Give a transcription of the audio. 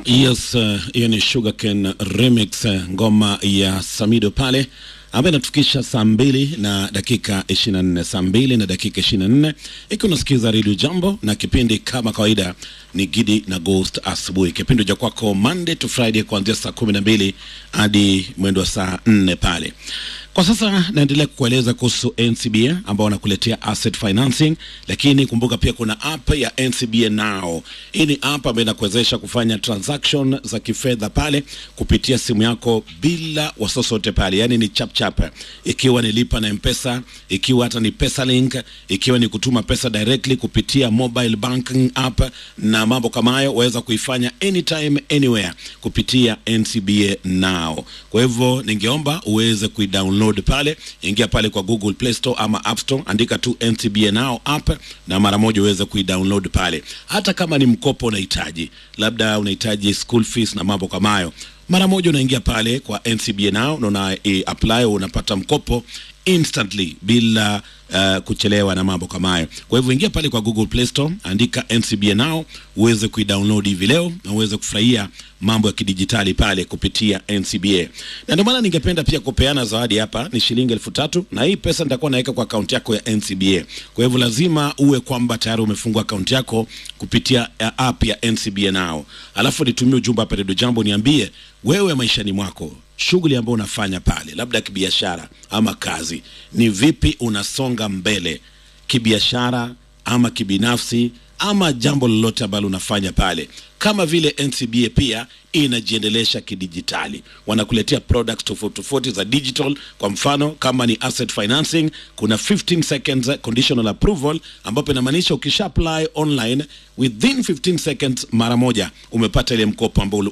Yes, hiyo uh, ni Sugarcane remix uh, ngoma ya Samido pale ambayo inatufikisha saa mbili na dakika 24, saa mbili na dakika 24, ikiwa unasikiza Radio Jambo na kipindi kama kawaida ni Gidi na Ghost asubuhi, kipindi cha kwako Monday to Friday kuanzia saa 12 hadi mwendo wa saa 4 pale. Kwa sasa naendelea kukueleza kuhusu NCBA ambao wanakuletea asset financing, lakini kumbuka pia kuna app ya NCBA Now. Hii ni app ambayo inakuwezesha kufanya transaction za kifedha pale kupitia simu yako bila wasiwasi wote pale, yani ni chap chap, ikiwa ni lipa na mpesa, ikiwa hata ni pesa link, ikiwa ni kutuma pesa directly kupitia mobile banking app na mambo kama hayo, waweza kuifanya anytime anywhere kupitia NCBA Now. Kwa hivyo ningeomba uweze kuidownload pale, ingia pale kwa Google Play Store ama App Store, andika tu NCBA Now app na mara moja uweze kuidownload pale. Hata kama ni mkopo unahitaji, labda unahitaji school fees na mambo kama hayo, mara moja unaingia pale kwa NCBA Now na una e, apply, unapata mkopo instantly bila uh, kuchelewa na mambo kama hayo. Kwa hivyo ingia pale kwa Google Play Store, andika NCBA Now uweze kuidownload hivi leo na uweze kufurahia mambo ya kidijitali pale kupitia NCBA. Na ndio maana ningependa pia kupeana zawadi hapa, ni shilingi elfu tatu na hii pesa nitakuwa naweka kwa akaunti yako ya NCBA. Kwa hivyo lazima uwe kwamba tayari umefungua akaunti yako kupitia app ya NCBA Now, alafu nitumie ujumbe hapa Radio Jambo, niambie wewe maishani mwako shughuli ambayo unafanya pale, labda kibiashara ama kazi, ni vipi unasonga mbele kibiashara ama kibinafsi ama jambo lolote ambalo unafanya pale, kama vile NCBA pia inajiendelesha kidijitali, wanakuletea products tofauti tofauti za digital. Kwa mfano kama ni asset financing, kuna 15 seconds conditional approval, ambapo inamaanisha ukisha apply online within 15 seconds, mara moja umepata ile mkopo ambao